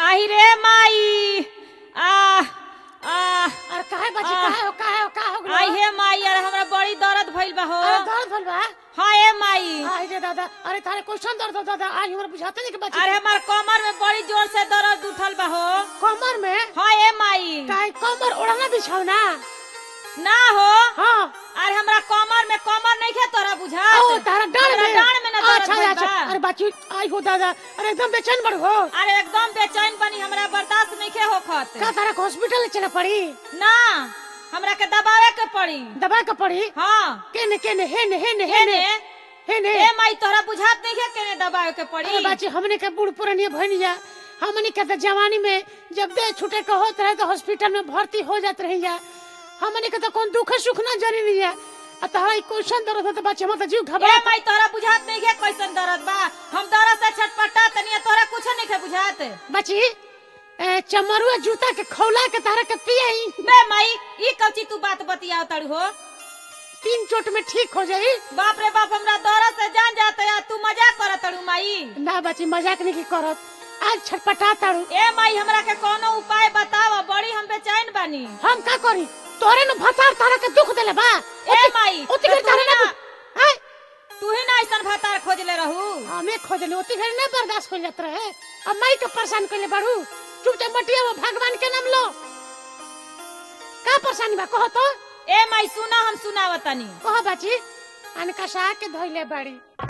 आही रे माई आ आ अरे काहे बाजी आ। काहे हो काहे हो काहे हो गलो? आई हे माई अरे हमरा बड़ी दर्द भइल बा हो अरे दर्द भइल बा हाँ ए माई आई रे दादा अरे तारे क्वेश्चन दर्द हो दादा आज हमरा बुझाते नहीं कि बाजी अरे हमार कमर में बड़ी जोर से दर्द उठल बा हो कमर में हाँ ए माई काहे कमर ओढ़ना बिछाओ ना ना हो हाँ अरे हमरा कमर में कमर नहीं खे तोरा बुझा ओ तारा डांड में डांड में ना दर्द अच्छा भइल अच्छा बा अरे बाजी आई हो दादा अरे एकदम बेचैन बड़ हो अरे एकदम बेचैन बनी हमरा बर्दाश्त नहीं खे होखत का तारा के हॉस्पिटल चले पड़ी ना हमरा के दबावे के पड़ी दवा के पड़ी हाँ केने केने हेने हेने हेने हेने हेने ए माई तोरा बुझात नहीं खे केने दबावे के पड़ी अरे बाजी हमने के बूढ़ पुरानी भनिया हमने के तो जवानी में जब दे छूटे के होत रहे तो हॉस्पिटल में भर्ती हो जात रही जा हमने के तो कौन दुख सुख ना जानी नहीं है आ तहरा ई क्वेश्चन दर्द होता बच्चे हम तो जीव ए घबरा माई तोरा बुझात नहीं खे कैसन दर्द बा हम दर्द से छटपटा तनी तोरा कुछ नहीं खे बुझात बची ए, चमरुआ जूता के खौला के तहरा के पियई बे माई ई कौची तू बात बतियाव तड़ हो तीन चोट में ठीक हो जाई बाप रे बाप हमरा दर्द से जान जाते या तू मजाक करत तड़ू माई ना बची मजाक नहीं की करत आज छटपटा तारू ए माई हमरा के कोनो उपाय बताव बड़ी हम बेचैन बानी हम का करी तोरे न भतार तारा के दुख देले बा ए माई ओती तो घड़ी तू तारे ही ना ना हाय तू ही ना ऐसन भातार खोजले रहू हमें खोजले ओती घड़ी ना बर्दाश्त कर जात रहे अब माई के परेशान करले बाड़ू चुपचाप मटिया वो भगवान के नाम लो का परेशानी बा कहो तो ए माई सुना हम सुनावतनी कहो बाची अनका सा के धोइले बाड़ी